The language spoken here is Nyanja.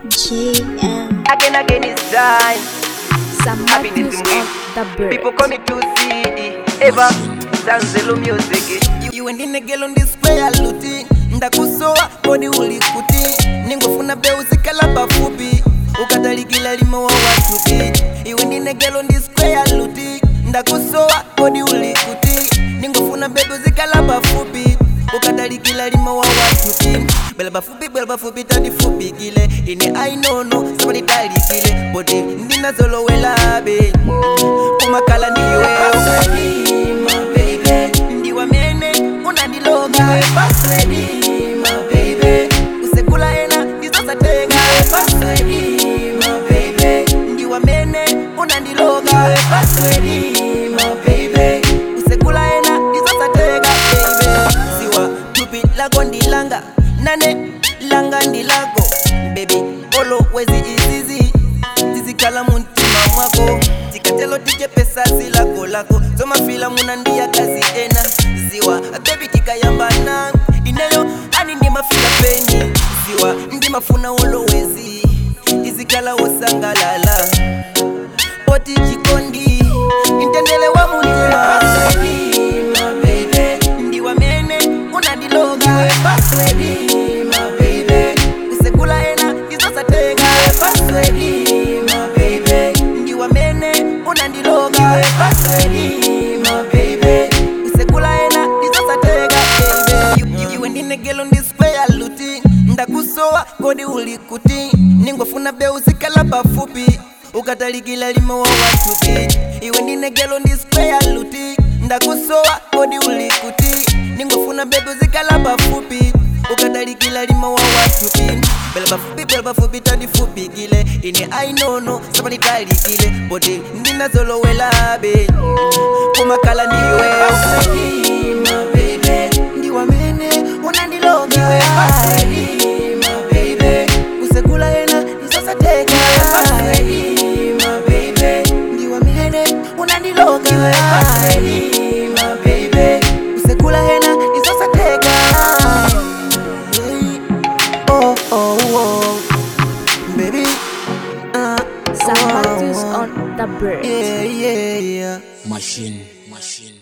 JM. Again, again, it's time. Some Happiness Matthews in on the bird. People call me to see Eva Zanzelo music. iwe ndine gelo ndisplaya luti ndakusowa kodi uli kuti ningofuna beuzikala pafupi ukatalikila limo wa watuti iwe ndine gelo ndisplaya luti ndakusowa kodi uli kuti ningofuna beuzikala pafupi ukatalikila limo wa watuti bela bafupi bela bafupi tandifupikile ine ainono sabanitalikile boti ndinazolowelabe kumakala ndiwe ndiwamene unandiloga usekula ena ndizosatenga ndiwamene unandiloga usekula ena ndizosatenga siwa tupi lako ndilanga nane langa ndilako bebi olowezi izizi zizikhala muntima mwako tikatelo tichepesa zilako lako zomafila muna ndiya kazi ena ziwa bebi tikayambana ineyo ani ndimafila peni ziwa ndimafuna olowezi izikhala wosangalala poti chikondi intendele wa mutima ndiwamene unandiloga usekula ena ndizosatenga ndiwamene unandiloga usekula ena ndizosatenga baby. iwe ndinegelo ndispeya luti ndakusowa kodi uli kuti ningofuna beuzikala pafupi ukatalikila limo wa watupi iwe ndinegelo ndispeya luti ndakusowa kodi uli kuti ningofuna beuzikala pafupi ukatalikila limo wa watupi bela bafupi bela bafupi tandifupikile ine ainono sabanitalikile boti ndinazolowelabe kumakala ndiwe ndiwamene unandiloga usekula ena isosateka ndiwamene unandiloga usekula ena isosateka oh, oh, oh. Baby, uh, Some oh, Matthews oh. on the bird. yeah, yeah, yeah. Machine, machine.